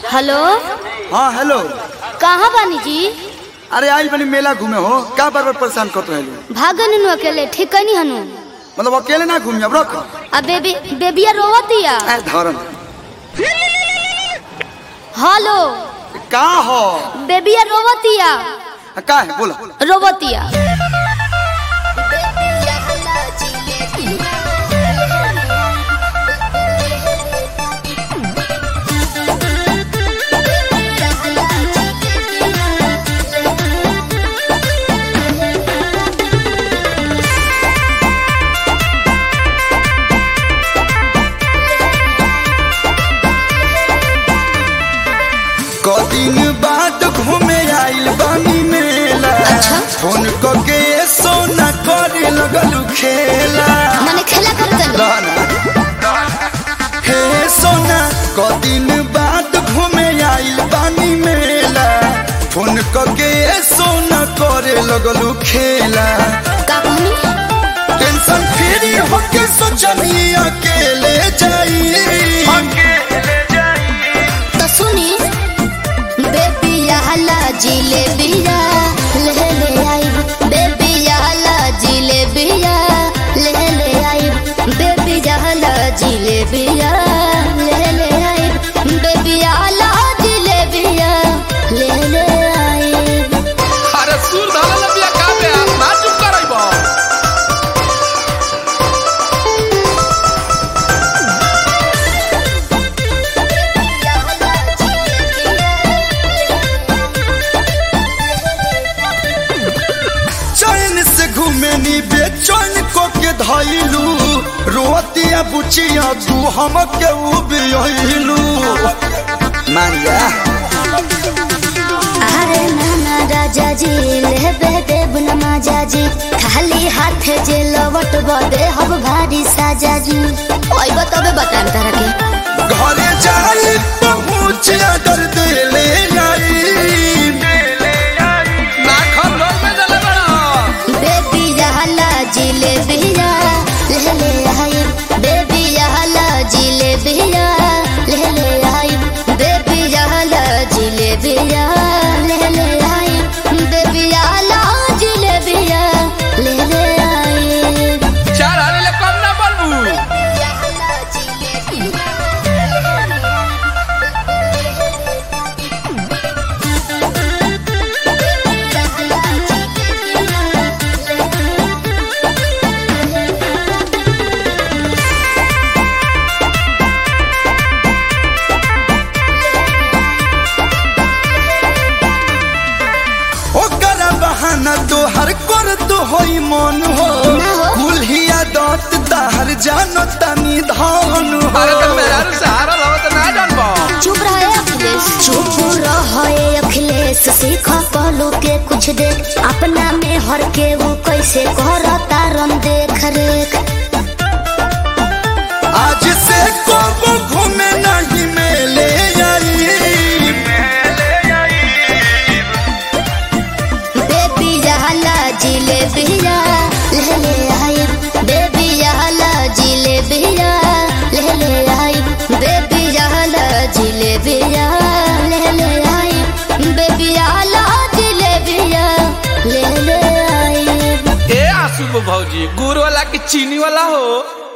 Hello हाँ hello कहाँ बानी जी अरे आई बनी मेला घूमे हो का बार बार परेशान करते हेलो भागन नु अकेले ठीक नहीं हनु मतलब अकेले ना घूमी अब रख अब बेबी बेबिया रोवतिया ऐ धरन हेलो का हो बेबिया रोवतिया का है बोला रोवतिया कदिन बाद घूमे आइल बानी मेला फोन करके सोना करे लगलू खेला मने खेला करतन रहना हे सोना कदिन बाद घूमे आइल बानी मेला फोन करके सोना करे लगलू खेला का कहनी टेंशन फ्री होके सोचनी अकेले जाई तो सुनी बेबिया हला जिलेबिया ले ले आई बेबिया हला जिलेबिया ले ले आई बेबिया हला जिलेबिया ले ले आई बेबिया हला जिलेबिया ले ले आई अरे सुर धारा लबिया का बे ना चुप करइबो चैन से घूमे नी बेचैन को के धैलू रोतिया बुचिया तू हम के उबियलू मारिया अरे नाना राजा जी लेबे देव न माजा जी खाली हाथ जे लवट बदे हब भारी साजा जी ओइ बताबे बतान तारा के घरे जाई पहुँच अगर दिले आई ना खर रोल में जले बड़ा बेबी जहला जिलेबिया ले ले आई बेबी जहला जिलेबिया ले ले आई बेबी जहला जिलेबिया ले ले आई बेबी जहला जिलेबिया ले ले आई चार हारे ले कम ना बोलबू ओकर बहाना तोहर कर तो होई मन हो ना हो। कुल्हिया दत ताहर जानो तनी धान हो अरे तो मेरा रू सहारा रहो तो ना जानबो चुप रहे अखिलेश चुप रहे अखिलेश सीख कहलो के कुछ देख अपना में हर के वो कैसे करता रन देख रेख आज से को घूमे नहीं मेले आई बेबी जहला जिलेबिया ले ले आई बेबी जहला जिलेबिया ले ले आई बेबी जहला जिलेबिया ले ले आई बेबी जहला जिलेबिया ले ले आई ए आसू भौजी गुड़ वाला की चीनी वाला हो